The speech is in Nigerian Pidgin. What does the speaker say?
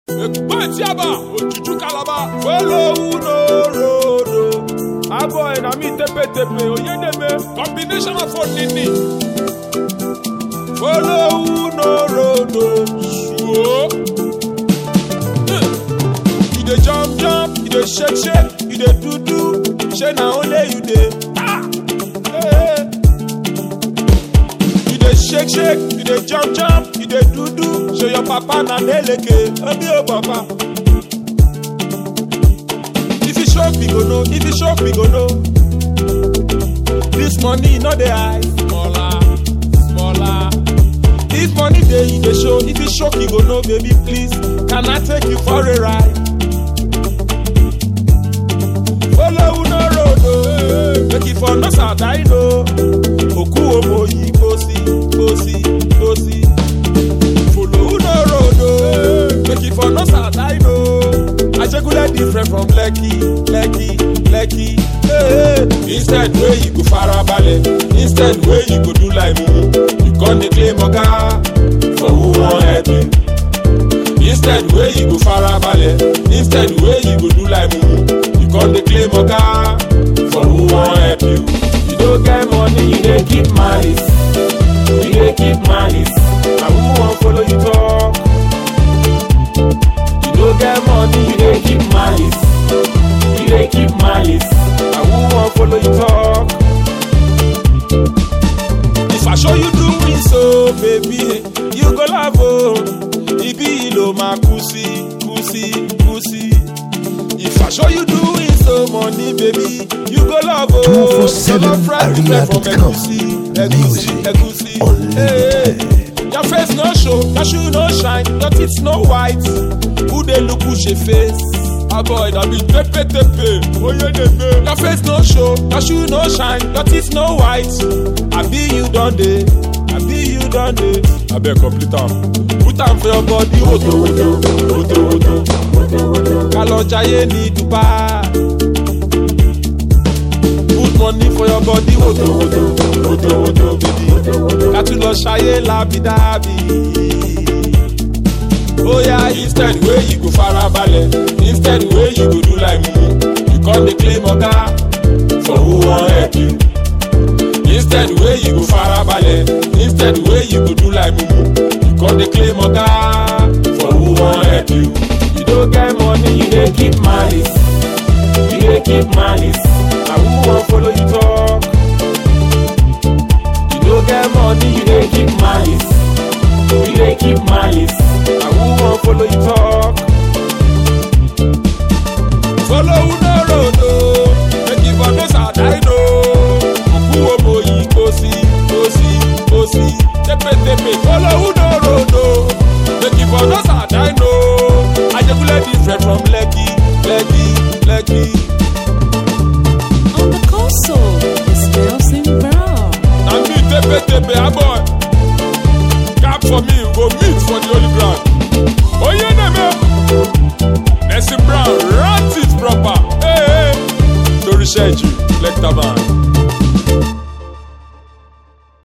Ekpo Etiaba, Ojuju Calabar, Folowu no road o. Aboy na me tepe tepe, Oyedeme, combination of Onini. Folowu no road o. Suo. Eh. You dey jump jump, you dey shake shake, you dey do do, shey na only you dey. Ah! Hey. You dey shake shake, you dey jump jump, you dey do do, show your papa na deleke, obi o papa. If you shock we go know, if you shock we go know. This money no dey hide, smaller, smaller. If money dey you dey show, if you shock you go know, baby please, can I take you for a ride? Follow no road o, make you for no side o. Òkú ọmọ yìí kó sí, kó sí, kó sí. Follow no road o, make you for no side o. Ajegunle different from Lekki, Lekki, Lekki. Hey, instead wey you go farabalẹ̀, instead wey you go do like mumu, you come dey claim oga for who wan help you. Instead wey you go farabalẹ̀, instead wey you go do like mumu, you come dey claim oga for who wan help you. You no get money, you dey keep malice, you dey keep malice, na who wan follow you talk? You no get money, you dey keep malice, you dey keep malice, na who wan follow you talk? If I show you do me so, baby, you go love oh. Ibi lo ma kusi, kusi, kusi. If I show you do it so, money, baby, you go love oh. 247 Your love friend different from Arena.com. Egusi, Egusi, Music Egusi. unlimited. Hey, your face no show, your shoe no shine, your teeth no white. Who dey look who she face? Ah boy, that be tepe tepe. Oh yeah, tepe. Your face no show, your shoe no shine, your teeth no white. I be you done day, I be you done day. I beg complete am. Put am for your body, woto woto, woto woto, woto woto. Kalo jaye ní Dubai. Put money for your body, woto woto, woto woto, baby. Ká tún lọ ṣayé lábídábì. Oh yeah, instead wey you go farabalẹ̀, instead wey you go do like mumu, you come dey claim oga for who wan help you. Instead wey you go farabalẹ̀, instead wey you go do like mumu, you come dey claim oga for who wan help you. You no get money, you dey keep malice, you dey keep malice, na who wan follow you talk? You no get money, you dey keep malice. You dey keep malice. Na who wan follow you talk? Follow who no road o, make you for no side I know. Òkú ọmọ yìí kò sí, kò sí, kò sí. Tepetepe follow who no road o, make you for no side I know. Ajegunle different from Lekki, Lekki, Lekki. On the console is Nelson Brown. Na me tepetepe aboy. Cap for me, we go meet for the holy ground. Oyeneme. Nelson Brown, rant it proper. Hey, hey. Torí ṣẹ́jú, lẹ́kítà man.